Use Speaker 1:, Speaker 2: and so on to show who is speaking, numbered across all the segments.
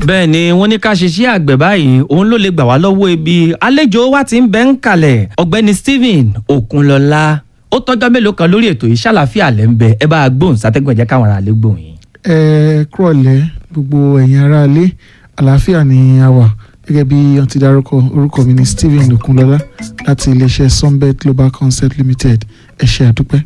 Speaker 1: bẹ́ẹ̀ ni wọ́n ní ká ṣiṣẹ́ àgbẹ̀ báyìí òun ló lè gbà wá lọ́wọ́ ebi àlejò wa ti ń bẹ ń kalẹ̀ ọ̀gbẹ́ni Stephen Okunlọlá ó tọ́jọ́ mélòó kan lórí ètò yìí ṣàlàfíà lẹ́ ń bẹ ẹ bá a gbóhùn sátẹ́gùn ẹ̀jẹ̀ káwọn ará lè gbóhùn yìí.
Speaker 2: ẹ kúrọ̀lẹ́ gbogbo ẹ̀yin aráalé àlàáfíà ni a wà gẹ́gẹ́ bí wọ́n ti dárúkọ orúkọ mi ni Stephen Okunlọlá láti iléeṣẹ́ Sunbet Global Concept Limited ẹ ṣé àdúpẹ́.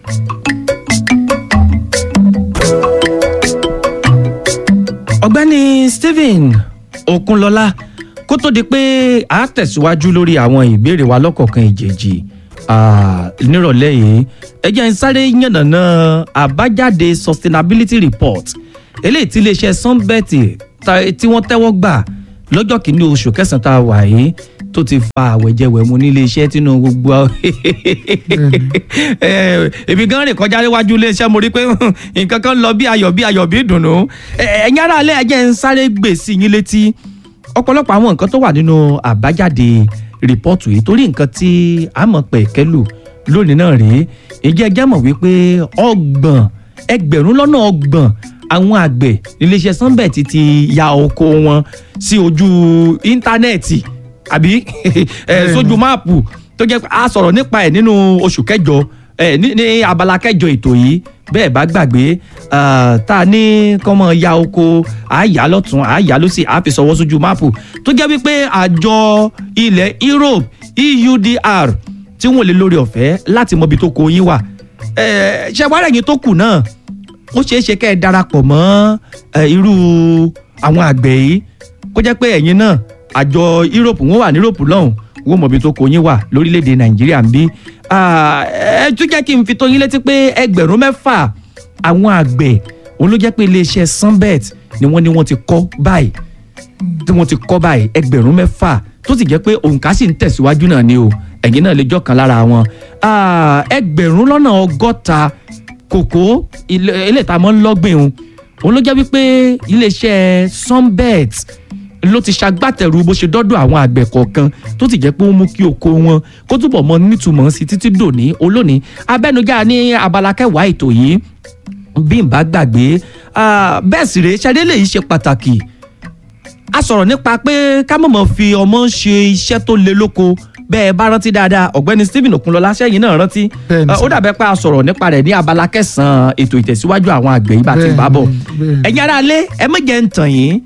Speaker 1: ọ̀gbẹ́ni Stephen Okunlọlá kó tó di pé a tẹ̀síwájú lórí àwọn ìbéèrè wa lọ́kọ̀ọ̀kan ìjèjì nírọ̀lẹ́ yìí ẹ jẹ́ n sáré yànnàná àbájáde sustainability report eléyìí tí iléeṣẹ́ Sunbet tí wọ́n tẹ́wọ́ gbà lọ́jọ́ kìíní oṣù kẹsàn-án tá a wà yìí tó ti fa àwẹ̀jẹwẹ̀mu nílé iṣẹ́ tínú gbogbo èmi gan rìn kọjá níwájú ilé iṣẹ́ mo rí pé nǹkan kan lọ bí ayọ̀ bí ayọ̀ bí ìdùnnú ẹ̀yin ará alẹ́ ẹ̀jẹ̀ ń sáré gbè sí yín létí ọ̀pọ̀lọpọ̀ àwọn nǹkan tó wà nínú àbájáde rìpọ́ọ̀tù yìí torí nǹkan tí a mọ̀ pé kẹ́lù lónìí náà rèé ìjẹ́ ẹjẹ́ mọ̀ wípé ọgbọ̀n ẹgbẹ̀rún lọ́nà ọgbọ̀n àwọn àgbẹ̀ iléeṣẹ́ Sunbet ti ya oko wọn sí ojú íńtánẹ́ẹ̀tì àbí sójú máàpù tó jẹ́ a sọ̀rọ̀ nípa ẹ̀ nínú oṣù kẹjọ ní abala kẹjọ ètò yìí bẹ́ẹ̀ bá gbàgbé tá a ní kọ́mọ ya oko àáyá lọ́tún àáyá lọ́sì àfi sọ̀wọ́ sójú máàpù tó jẹ́ wípé àjọ ilẹ̀ Europe EUDR tí wọ́n lè lórí ọ̀fẹ́ láti mọ ibi tó kó yín wà ṣe wá rẹ̀yìn tó kù náà ó ṣeé ṣe kẹ́ ẹ darapọ̀ mọ́ irú àwọn àgbẹ̀ yìí kó jẹ́ pé ẹ̀yin náà àjọ Europe wọ́n wà ní Europe lọ́hùn wọ́n mọ̀ ibi tó kó yín wà lórílẹ̀‐èdè Nàìjíríà ń bí ẹ tún jẹ́ kí n fi tó yín létí pé ẹgbẹ̀rún mẹ́fà àwọn àgbẹ̀ òun ló jẹ́ pé iléeṣẹ́ Sunbet ni wọ́n ní wọ́n ti kọ́ báyìí tí wọ́n ti kọ́ báyìí ẹgbẹ̀rún mẹ́fà tó sì jẹ́ pé òǹkà sì ń tẹ̀síwájú náà ni o ẹ̀yin náà lè jọ́ kan lára wọn ẹgbẹ̀rún lọ́nà ọgọ́ta kòkó ilé ìta mọ́ ńlọ́gbìn o òun ló jẹ́ wípé iléeṣẹ́ Sunbet ló ti ṣagbátẹrù bó ṣe dọ́dọ̀ àwọn àgbẹ̀ kọ̀ọ̀kan tó ti jẹ́ pé ó mú kí oko wọn kó túbọ̀ mọ nítumọ̀ sí títí dòní olónìí abẹ́nugá ní abala kẹwàá ètò yìí bí n bá gbàgbé bẹ́ẹ̀ sì rèé ṣadé lè ṣe pàtàkì a sọ̀rọ̀ nípa pé ká mọ̀mọ́ fi ọmọ ṣe iṣẹ́ tó le lóko bẹ́ẹ̀ bá rántí dáadáa ọ̀gbẹ́ni Stephen Okunlọlá sẹ́yìn náà rántí ó dàbẹ́ pé a sọ̀rọ̀ nípa rẹ̀ ní abala kẹsàn-án ètò ìtẹ̀síwájú àwọn àgbẹ̀ yìí bá ti bá bọ̀ ẹ̀yin ará ilé ẹ mọ̀jẹ̀ ń tàn yín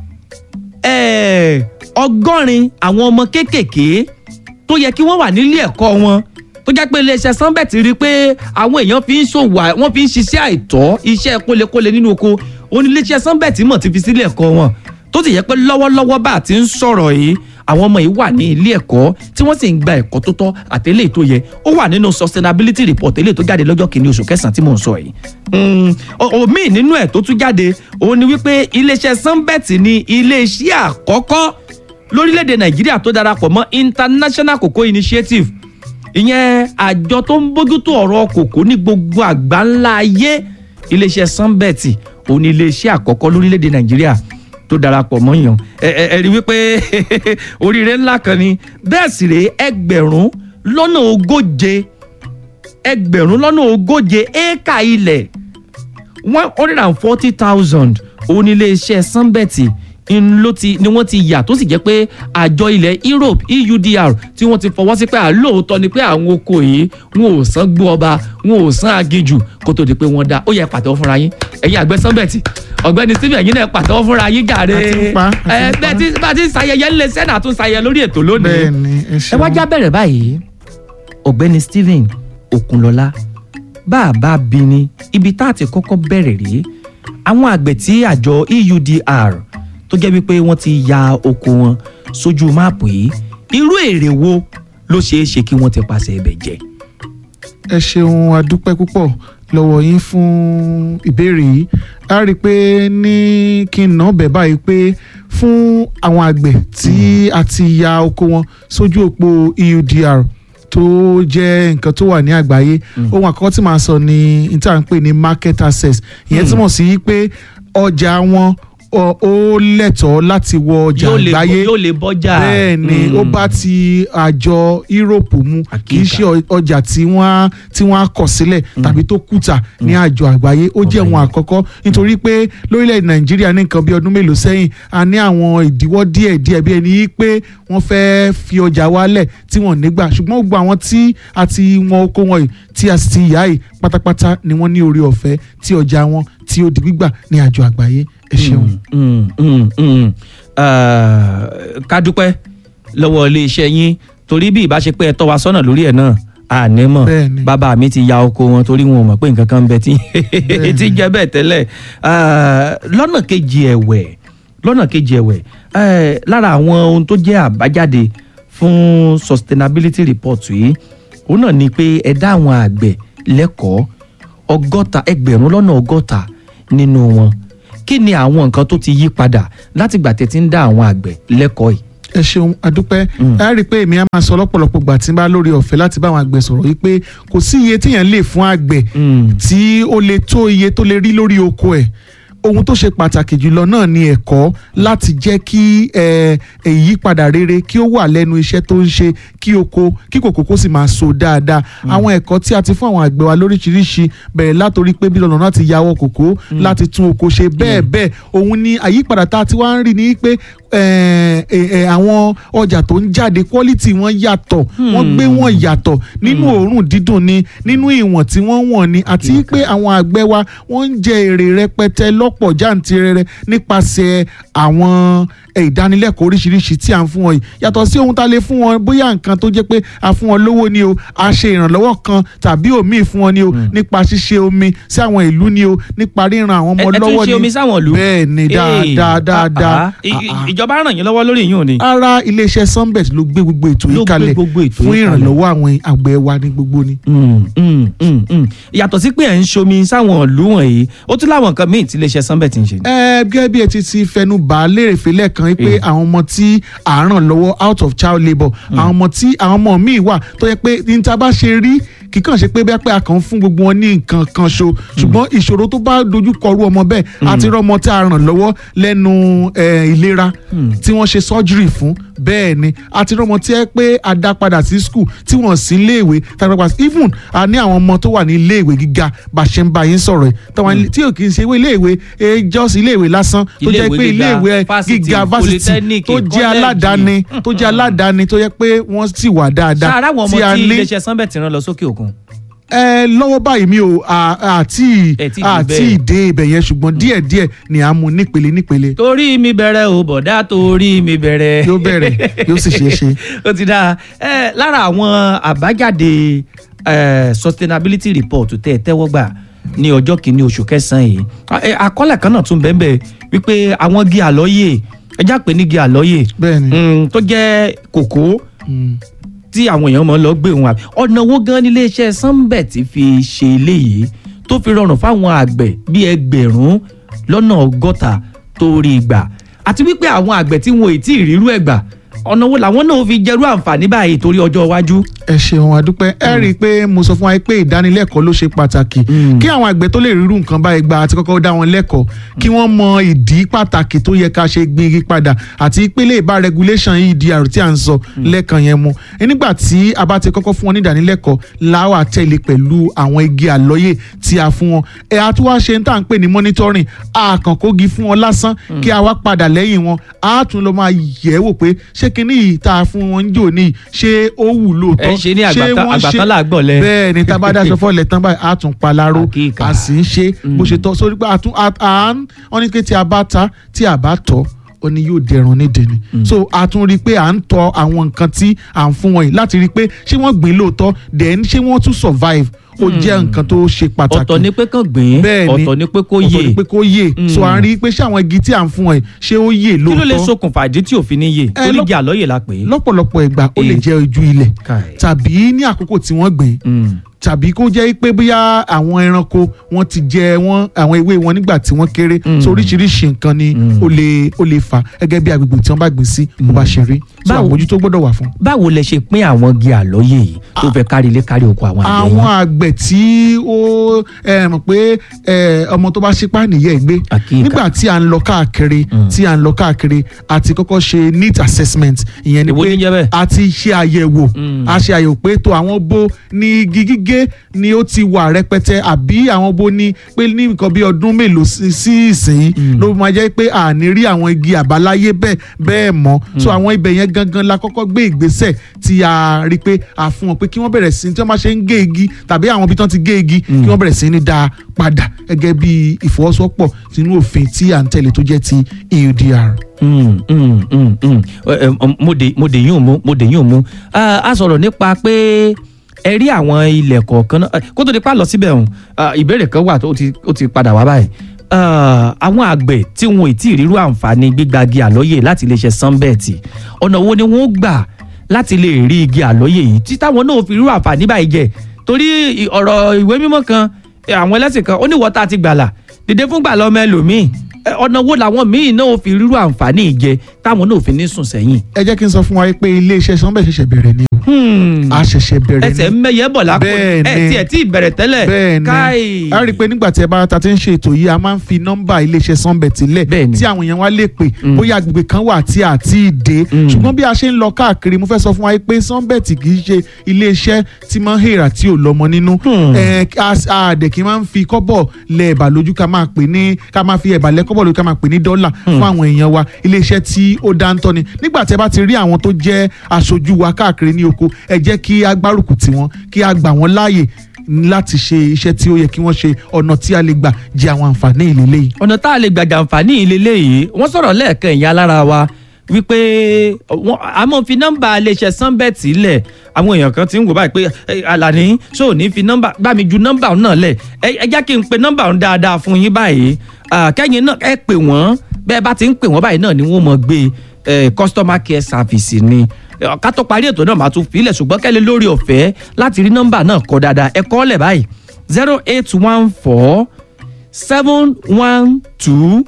Speaker 1: ọgọ́rin àwọn ọmọ kéékèèké tó yẹ kí wọ́n wà nílé ẹ̀kọ́ wọn tó jẹ́ pé iléeṣẹ́ Sunbet rí i pé àwọn èèyàn fi ń ṣòwò wọ́n fi ń ṣiṣẹ́ àìtọ́ iṣẹ́ kólekóle nínú oko òun iléeṣẹ́ Sunbet mọ̀ ti fi sílé ẹ̀kọ́ wọn tó sì yẹ pé lọ́wọ́lọ́wọ́ bá a ti ń sọ̀rọ̀ yìí àwọn ọmọ yìí wà ní ilé ẹ̀kọ́ tí wọ́n sì ń gba ẹ̀kọ́ tó tọ́ àtẹ́lẹ̀ tó yẹ ó wà nínú sustainability report eléyìí tó jáde lọ́jọ́ kìíní oṣù kẹsàn-án tí mò ń sọ yìí. omi nínú ẹ̀ tó tún jáde òun ni wípé iléeṣẹ́ Sunbet ní iléeṣẹ́ àkọ́kọ́ lórílẹ̀‐èdè Nàìjíríà tó darapọ̀ mọ́ International Cocoa Initiative ìyẹn àjọ tó ń bójútó ọ̀rọ̀ kòkó ní gbogbo àgbáńlá ayé iléeṣẹ́ Sunbet òun ni iléeṣẹ́ àkọ́kọ́ lórílẹ̀‐èdè Nàìjíríà tó darapọ̀ mọ́ yàn ẹ ẹ ẹ rí wípé oríire ńlá kan ni bẹ́ẹ̀ sì rèé ẹgbẹ̀rún lọ́nà ogóje ẹgbẹ̀rún lọ́nà ogóje éékà ilẹ̀ one hundred and forty thousand òun ilé iṣẹ́ Sunbet ló ti ni wọ́n ti yà tó sì jẹ́ pé àjọ ilẹ̀ Europe EUDR tí wọ́n ti fọwọ́ sí pé àlóòótọ́ ni pé àwọn oko yìí wọn ò san gbó ọba wọn ò san aginjù kó tó di pé wọ́n dá ó yẹ pàtẹ́wọ́ fúnra yín ẹ̀yin àgbẹ̀ Sunbet ọ̀gbẹ́ni Stephen ẹ̀yin náà pàtẹ́wọ́ fúnra yín jàre ẹ bẹ́ẹ̀ tí bá ti ṣayẹyẹ ńlẹ̀ sẹ́nà tún ṣayẹyẹ lórí ètò lónìí ẹ wá já bẹ̀rẹ̀ báyìí ọ̀gbẹ́ni Stephen Okunlọlá bá a bá bí ni ibi tá a ti kọ́kọ́ bẹ̀rẹ̀ rèé àwọn àgbẹ̀ tí àjọ EUDR tó jẹ́ wípé wọ́n ti ya oko wọn sójú máàpù yìí irú èrè wo ló ṣeé ṣe kí wọ́n ti pàṣẹ ibẹ̀ jẹ.
Speaker 2: ẹ ṣeun adúpẹ́ púpọ̀ lọ́wọ́ yín fún ìbéèrè yìí a rí i pé ní kí n nà bẹ̀ báyìí pé fún àwọn àgbẹ̀ tí a ti ya oko wọn sójú òpó EUDR tó jẹ́ nǹkan tó wà ní àgbáyé ohun àkọ́kọ́ tí màá sọ ni n tí à ń pè ní market access ìyẹn túmọ̀ sí pé ọjà wọn ọ- ó lẹ́tọ̀ọ́ láti wọ ọjà
Speaker 1: yóò lè
Speaker 2: àgbáyé
Speaker 1: yóò lè bọ́jà.
Speaker 2: bẹ́ẹ̀ ni
Speaker 1: Mm.
Speaker 2: ó bá ti àjọ Europe mu kì í
Speaker 1: Àkíkà.
Speaker 2: ṣe ọ- ọjà tí wọ́n á tí wọ́n á kọ̀ sílẹ̀ tàbí tó kùtà ní àjọ àgbáyé ó jẹ́
Speaker 1: Ọ̀gbẹ́ni.
Speaker 2: ohun àkọ́kọ́ nítorí pé lórílẹ̀‐èdè Nàìjíríà ní nǹkan bí ọdún mélòó sẹ́yìn a ní àwọn ìdíwọ́ díẹ̀ díẹ̀ bí ẹni yí pé wọ́n fẹ́ fi ọjà wálẹ̀ tí wọ́n nígbà ṣùgbọ́n gbogbo àwọn tí a ti wọn oko wọn yìí tí a sì ti yá yìí pátápátá ni wọ́n ní orí ọ̀fẹ́ tí ọjà wọn tí ó di gbígbà ní àjọ àgbáyé ẹ ṣeun.
Speaker 1: Mm, mm, mm. Ah, ká dúpẹ́ lọ́wọ́ iléeṣẹ́ yín torí bí ìbá ṣe pé ẹ tọ́ wa sọ́nà lórí ẹ̀ náà àní mọ̀
Speaker 2: Bẹ́ẹ̀ni.
Speaker 1: bàbá mi ti ya oko wọn torí wọn ò mọ̀ pé nǹkan kan ń bẹ tí tí jẹ́ bẹ́ẹ̀ tẹ́lẹ̀ Ah, lọ́nà kejì ẹ̀wẹ̀ lọ́nà kejì ẹ̀wẹ̀ eh, lára àwọn ohun tó jẹ́ àbájáde fún sustainability report yìí òun náà ni pé ẹ dá àwọn àgbẹ̀ lẹ́kọ̀ọ́ ọgọ́ta ẹgbẹ̀rún lọ́nà ọgọ́ta nínú wọn kí ni àwọn nǹkan tó ti yí padà látìgbà tẹ́ ti ń dá àwọn àgbẹ̀ lẹ́kọ̀ọ́ yìí.
Speaker 2: ẹ ṣeun adúpẹ́
Speaker 1: Mm.
Speaker 2: ẹ rí i pé èmi á máa sọ lọ́pọ̀lọpọ̀ gbà tí n bá lórí ọ̀fẹ́ láti bá àwọn àgbẹ̀ sọ̀rọ̀ yìí pé kò sí iye téèyàn lè fún àgbẹ̀ tí ó lè tó iye tó lè rí lórí oko ẹ̀ ohun tó ṣe pàtàkì jùlọ náà ni ẹ̀kọ́ láti jẹ́ kí ẹ, ìyípadà rere kí ó wà lẹ́nu iṣẹ́ tó ń ṣe kí oko kí kòkòkò sì máa so dáadáa àwọn ẹ̀kọ́ tí a ti fún àwọn àgbẹ̀ wa lóríṣiríṣi bẹ̀rẹ̀ látòrí pé bí lọ́nà láti yàwọ́ kòkó láti tún oko ṣe bẹ́ẹ̀ bẹ́ẹ̀ òun ni àyípadà tá a ti wá ń rí ni pé ẹ, ẹ, ẹ, àwọn ọjà tó ń jáde quality wọn yàtọ̀ wọ́n gbé wọn yàtọ̀ nínú òórùn dídùn ni nínú ìwọ̀n tí wọ́n wọ̀n ni àti pé àwọn àgbẹ̀ wa wọ́n ń jẹ èrè rẹpẹtẹ lọ́pọ̀ jàǹtìrẹrẹ nípasẹ̀ àwọn ẹ, ìdánilẹ́kọ̀ọ́ oríṣiríṣi tí à ń fún wọn yìí yàtọ̀ sí ohun tá a lè fún wọn bóyá nǹkan tó jẹ́ pé a fún wọn lówó ni o a ṣe ìrànlọ́wọ́ kan tàbí òmíì fún wọn ni o nípa ṣíṣe omi sí àwọn ìlú ni o nípa ríran àwọn ọmọ
Speaker 1: ẹ ẹ tún
Speaker 2: lọ́wọ́
Speaker 1: ṣe
Speaker 2: ni
Speaker 1: omi sáwọn ìlú.
Speaker 2: bẹ́ẹ̀ ni dáadáa
Speaker 1: Eh,
Speaker 2: dáadáa
Speaker 1: ah, ah. I-
Speaker 2: Ah, ah.
Speaker 1: ìjọba ràn yín lọ́wọ́ lórí ìyún òní.
Speaker 2: ara iléeṣẹ́ sunbet ló gbé gbogbo ètò
Speaker 1: Ló
Speaker 2: yìí
Speaker 1: gbé
Speaker 2: kalẹ̀
Speaker 1: gbogbo ètò
Speaker 2: fún
Speaker 1: yìí kalẹ̀.
Speaker 2: ìrànlọ́wọ́ àwọn àgbẹ̀ wa ní gbogbo ni.
Speaker 1: Mm, mm, mm, mm. yàtọ̀ sí pé ẹ̀ ń ṣomi sáwọn ìlú wọ̀nyí ó tún láwọn nǹkan míì tí iléeṣẹ́ sunbet ń ṣe.
Speaker 2: ẹ gẹ́gẹ́ bí ẹ ti ti fẹnu bà á lérèfé lẹ́ẹ̀kan yìí pé
Speaker 1: Eh.
Speaker 2: àwọn ọmọ tí à ń ràn lọ́wọ́ out of child labour àwọn ọmọ tí àwọn ọmọ míì wà tó yẹ pé ní ta bá ṣe rí kíkàn ṣe pé bẹ́ẹ̀ pé a kàn ń fún gbogbo wọn ní nǹkan kan ṣo ṣùgbọ́n ìṣòro tó bá dojú kọrú ọmọ bẹ́ẹ̀ àti rọmọ tí a ràn lọ́wọ́ lẹ́nu eh, ìlera tí wọ́n ṣe surgery fún bẹ́ẹ̀ ni àti rọmọ tí ẹ pé a dá padà sí school tí wọ́n sí iléèwé tàbí padà sí- even a ní àwọn ọmọ tó wà ní iléèwé gíga bá a ṣe ń bá yín sọ̀rọ̀ yìí táwọn tí ò kì í ṣe iléèwé eh, just iléèwé lásán tó jẹ́
Speaker 1: Iléèwé
Speaker 2: pé
Speaker 1: gíga,
Speaker 2: iléèwé
Speaker 1: fásitì,
Speaker 2: gíga fásitì
Speaker 1: polytechnic,
Speaker 2: tó jẹ́
Speaker 1: college.
Speaker 2: aládàáni tó jẹ́ aládàáni tó yẹ pé wọ́n sì wà dáadáa
Speaker 1: sáárá àwọn ọmọ
Speaker 2: tí a
Speaker 1: tí
Speaker 2: ní
Speaker 1: iléeṣẹ́ sunbet rán lọ sókè òkun.
Speaker 2: ẹ lọ́wọ́ báyìí mi ò à- àti
Speaker 1: Ẹ tí ì dé
Speaker 2: àti
Speaker 1: bẹ́ẹ̀.
Speaker 2: ìdè ibẹ̀ yẹn ṣùgbọ́n díẹ̀díẹ̀ ni à ń mu nípele nípele
Speaker 1: torí mi bẹ̀rẹ̀ o bọ̀dá torí mi bẹ̀rẹ̀.
Speaker 2: yóò bẹ̀rẹ̀ yóò sì ṣeé ṣe.
Speaker 1: ó ti dáa ẹ lára àwọn àbájáde ẹ, sustainability report tẹ́ ẹ tẹ́wọ́ gbà ní ọjọ́ kìíní oṣù kẹsàn-án yìí A- ẹ, àkọọ́lẹ̀ kan náà tún bẹ́ẹ̀ bẹ́ẹ̀ wípé àwọn igi àlọ́yè ẹjá pé ní igi àlọ́yè
Speaker 2: bẹ́ẹ̀ni
Speaker 1: mm, tó jẹ́ kòkó
Speaker 2: Mm.
Speaker 1: tí àwọn èèyàn mọ̀ lọ gbé wọn àbí ọ̀nà wo gan ni iléeṣẹ́ sunbet fi ṣe eléyìí tó fi rọrùn fáwọn àgbẹ̀ bíi ẹgbẹ̀rún lọ́nà ọgọ́ta tó rí gbà àti wípé àwọn àgbẹ̀ tí wọn ò tí ì rírú ẹ̀ gbà ọ̀nà wo làwọn náà fi jẹ́rú àǹfààní báyìí torí ọjọ́ iwájú.
Speaker 2: ẹ ṣeun adúpẹ́ ẹ rí i pé mo sọ fún wa pé ìdánilẹ́kọ̀ọ́ ló ṣe pàtàkì
Speaker 1: Mm.
Speaker 2: kí àwọn àgbẹ̀ tó lè rírun nǹkan báyìí gba àti kọ́kọ́ dá wọn lẹ́kọ̀ọ́ kí wọ́n mọ ìdí pàtàkì tó yẹ ká ṣe gbin igi padà àti ìpele ìbá regulation EDR tí à ń sọ lẹ́ẹ̀kan yẹn mu nígbà tí a bá ti kọ́kọ́ fún wọn ní ìdánilẹ́kọ̀ọ́ láwà tẹ̀lé pẹ̀lú àwọn igi àlọ́yè tí a fún wọn ẹ̀ a tún wá ṣe ń tà ń pè ní monitoring àkànkógi fún wọn lásán kí a wá padà lẹ́yìn wọn a tún lọ máa yẹ̀ wò pé ṣé kinní yìí tá a fún wọn ń jò ní ṣé ó wù lóòótọ́
Speaker 1: ẹ ṣe ní
Speaker 2: ṣé
Speaker 1: àgbàtà
Speaker 2: wọ́n ṣe-
Speaker 1: àgbàtà làgbọ̀lẹ̀.
Speaker 2: bẹ́ẹ̀ ni tá a bá dáṣọ fọ́lẹ̀ tán báyìí a tún paláró
Speaker 1: Àkíkà.
Speaker 2: a sì ń ṣe bó ṣe tọ́ sórí pé a tún a- à ń wọ́n ní pé tí a bá ta tí a bá tọ́ ó ní yóò dẹrùn nídìí ni so a tún rí i pé à ń tọ àwọn nǹkan tí à ń fún wọn yìí láti rí i pé ṣé wọ́n gbìn lóòótọ́ then ṣé wọ́n tún survive ó jẹ́ nǹkan tó ṣe pàtàkì
Speaker 1: ọ̀tọ̀ ni pé kàn gbìn
Speaker 2: Bẹ́ẹ̀ ni.
Speaker 1: ọ̀tọ̀ ni pé kó
Speaker 2: ọ̀tọ̀
Speaker 1: yè
Speaker 2: ni pé kó yè so à ń rí i pé ṣé àwọn igi tí à ń fún wọn yìí ṣé ó yè
Speaker 1: kí ló lè
Speaker 2: lóòótọ́
Speaker 1: ṣokùnfà ìdí tí òfin ní yè
Speaker 2: Ẹ,
Speaker 1: torí
Speaker 2: lọ́-
Speaker 1: igi àlọ́yè la pè é.
Speaker 2: lọ́pọ̀lọpọ̀ ìgbà ó lè
Speaker 1: Eh.
Speaker 2: jẹ́ ojú ilẹ̀
Speaker 1: Káì.
Speaker 2: tàbí ní àkókò tí wọ́n gbìn
Speaker 1: Mm.
Speaker 2: tàbí kó jẹ́ pé bóyá àwọn ẹranko wọ́n ti jẹ wọ́n àwọn ewé wọn nígbà tí wọ́n kéré
Speaker 1: Mm.
Speaker 2: so oríṣiríṣi nǹkan ni
Speaker 1: Mm.
Speaker 2: ó lè ó lè fà gẹ́gẹ́ bí agbègbè tí wọ́n bá gbìn sí bó bá ṣe rí so
Speaker 1: Báwo-
Speaker 2: àmójútó gbọ́dọ̀ wà fún.
Speaker 1: báwo lẹ ṣe pín àwọn igi àlọ́yè yìí tó fẹ́ kárí ilé kárí oko àwọn àgbẹ̀
Speaker 2: àwọn
Speaker 1: yín.
Speaker 2: àgbẹ̀ àgbẹ̀ tí ó ẹ, mọ̀ pé ẹ, ọmọ tó bá ṣípá nìyẹn gbé
Speaker 1: Àkíyèká.
Speaker 2: nígbà tí à ń lọ káàkiri tí à ń lọ káàkiri a ti kọ́kọ́ ṣe neat assessment ìyẹn ni
Speaker 1: Èwo ní jẹ́ bẹ́ẹ̀?
Speaker 2: pé a ti ṣe àyẹ̀wò a ṣe àyẹ̀wò pé tó àwọn bo ní igi gígé ni ó ti wà rẹpẹtẹ àbí àwọn bo ní pé ní nǹkan bí ọdún mélòó sí sí ìsìn ló máa jẹ́ pé a ní rí àwọn igi àbáláyé bẹ́ẹ̀ bẹ́ẹ̀ mọ́ so àwọn ibẹ̀ yẹn gangan la kọ́kọ́ gbé ìgbésẹ̀ tí a rí pé a fún wọn pé kí wọ́n bẹ̀rẹ̀ sí tí wọ́n bá ṣe ń gé igi tàbí àwọn ibi tí wọ́n ti gé igi kí wọ́n bẹ̀rẹ̀ sí ní dá a padà gẹ́gẹ́ bí ìfọwọ́sowọ́pọ̀ sínú òfin tí à ń tẹ̀lé tó jẹ́ ti EUDR.
Speaker 1: Mm, mm, mm, mm. Ẹ, ẹ, mo dé mo dé yín ò mú mo dé yín ò mú Ah, a sọ̀rọ̀ nípa pé ẹ rí àwọn ilẹ̀ kọ̀ọ̀kan náà Eh, kó tó di pa lọ síbẹ̀ ọ̀hún ah, ìbéèrè kan wà tó ti ó ti padà wá báyìí Ah, àwọn àgbẹ̀ tí wọn ì tí ì rírú àǹfààní gbígbagi àlọ́yè láti iléeṣẹ́ sunbet ọ̀nà wo ni wọ́n gbà láti lè rí igi àlọ́yè yìí tí táwọn náà fi rírú àǹfààní báyìí jẹ torí ì- ọ̀rọ̀ ìwé mímọ́ kan eh, àwọn ẹlẹ́sìn kan ó ní wọ́tá ti gbàlà dìde fún gbàlà ọmọ ẹlòmíì Eh, ọ̀nà wo làwọn míì náà ò fi rírú àǹfààní jẹ táwọn náà ò fi ní sùn sẹ́yìn.
Speaker 2: ẹ jẹ́ kí n sọ fún wa pé iléeṣẹ́ sanbẹ̀ ṣẹ̀ṣẹ̀ bẹ̀rẹ̀ ni o
Speaker 1: Hmm.
Speaker 2: a ṣẹ̀ṣẹ̀ bẹ̀rẹ̀
Speaker 1: ẹsẹ̀
Speaker 2: ni
Speaker 1: mẹ́yẹ bọ̀ lápò
Speaker 2: Bẹ́ẹ̀
Speaker 1: ẹ
Speaker 2: ni.
Speaker 1: tiẹ̀ tí ì bẹ̀rẹ̀ tẹ́lẹ̀
Speaker 2: bẹ́ẹ̀ ni
Speaker 1: káì.
Speaker 2: a rí i pé nígbà tí ẹ bá ta ti ń ṣe ètò yìí a máa ń fi nọ́mbà iléeṣẹ́ sunbet sílẹ̀
Speaker 1: Bẹ́ẹ̀ ni.
Speaker 2: tí àwọn èèyàn wá lè pè bóyá agbègbè kan wà tí a ti dé ṣùgbọ́n bí a ṣe ń lọ káàkiri mo fẹ́ sọ fún wa pé sunbet kì í ṣe iléeṣẹ́ tí máa ń hèrà tí ò lọ́mọ nínú
Speaker 1: Hmm.
Speaker 2: ẹ a a dẹ̀ kí n máa ń fi kọ́bọ̀ lẹ ẹ̀bà lójú ká máa pè ní ká máa fi ẹ̀bà lẹ kọ́bọ̀ lójú ká máa pè ní dọ́là fún àwọn èèyàn wa iléeṣẹ́ tí ó dáńtọ́ ni nígbà tí ẹ bá ti rí àwọn tó jẹ́ aṣojú wa káàkiri ní oko ẹ jẹ́ kí a gbárùkù tì wọ́n kí a gbà wọ́n láàyè láti ṣe iṣẹ́ tí ó yẹ kí wọ́n ṣe ọ̀nà tí a lè gbà jẹ àwọn àǹfààní ìlélẹ́ yìí.
Speaker 1: ọ̀nà tá a lè gbàjà àǹfààní ìlélẹ́ yìí wọ́n sọ̀rọ̀ lẹ́ẹ̀kan ìyá lára wa wípé wọ́n a máa fi nọ́mbà iléeṣẹ́ sunbet lẹ̀ àwọn èèyàn kan ti ń wò báyìí pé "Eh, Àlàní ṣó ní fi nọ́mbà bá mi ju nọ́mbà òun náà lẹ̀ ẹ ẹ jẹ́ kí n pe nọ́mbà òun dáadáa fún yín báyìí Ah, kẹ́yìn náà ẹ pè wọ́n bẹ́ẹ̀ bá ti ń pè wọ́n báyìí náà ni wọ́n mọ̀ gbé eh, customer care service ni Eh, ká tó parí ètò náà máa tún filẹ̀ ṣùgbọ́n kẹ́lẹ́ lórí ọ̀fẹ́ láti rí nọ́mbà náà kọ dáadáa ẹ kọ́ lẹ̀ báyìí zero eight one four seven one two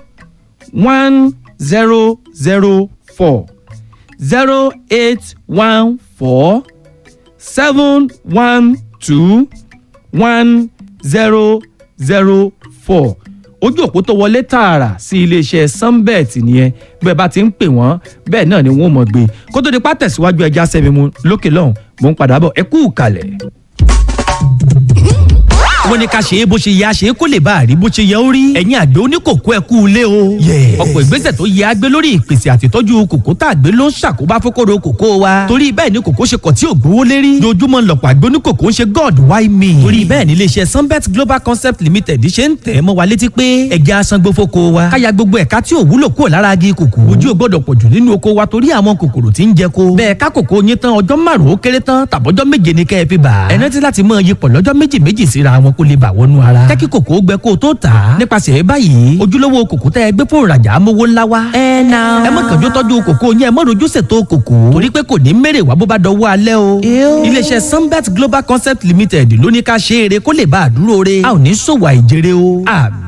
Speaker 1: one zero zero four zero eight one four seven one two one zero zero four ojú òpó tó wọlé tààrà sí iléeṣẹ́ sunbet nìyẹn bí ẹ bá ti ń pè wọ́n bẹ́ẹ̀ náà ni wọ́n mọ̀ gbé kó tó di pa tẹ̀síwájú ẹja sẹ́mi mu lókè lọ́hùn mò ń padà bọ̀ ẹ kú kalẹ̀ wọ́n ní ká ṣe é bó ṣe yẹ a ṣe é kó lè bá a rí bó ṣe yẹ ó rí. ẹ̀yin àgbẹ̀ oníkòkó ẹ kú ilé o. ọ̀pọ̀ ìgbésẹ̀ tó yẹ a gbé lórí ìpèsè àtìtọ́jú kòkó tá a gbé ló ń ṣàkóbá fókòrò kòkó wa. torí bẹ́ẹ̀ ni kòkó ṣe kọ̀ tí ò gbówó lérí. lójúmọ́ lọ̀pọ̀ àgbẹ̀ oníkòkó ń ṣe god why me. torí bẹ́ẹ̀ ni iléeṣẹ́ sunbet global concept limited ṣe ń tẹ̀ mọ́ wa létí pé ẹja asangbó fóko wa. káya gbogbo ẹ̀ka tí ò wúlò kúrò lára agi kòkó. ojú ò gbọ́dọ̀ pọ̀jù nínú oko wa torí àwọn kòkòrò tí ń jẹ ko. bẹ́ẹ̀ ká kòkó yín tán ọjọ́ márùn-ún ó kéré tán tàbọ́jọ́ méje ni kẹ́ ẹ fi bà. ẹ rántí láti mọ iyipọ̀ lọ́jọ́ méjì méjì síra wọn kó lè bà wọnú ara. jẹ́ kí kòkó gbẹ kó o tó tà á. nípasẹ̀ báyìí ojúlówó kòkó tẹ́ ẹ gbé fún ìrajà amówó ńlá wa. ẹ na. ẹ má kànjú tọ́jú kòkó yẹn ẹ má rojú ṣètò kòkó. torí pé kò ní mèrè wá bó bá dọwọ́ alẹ́ o. iléeṣẹ́ sunbet global concept limited ló ní ká ṣe eré kó lè bá a dúró re. a ò ní ṣòwò àìjèrè o. àmì.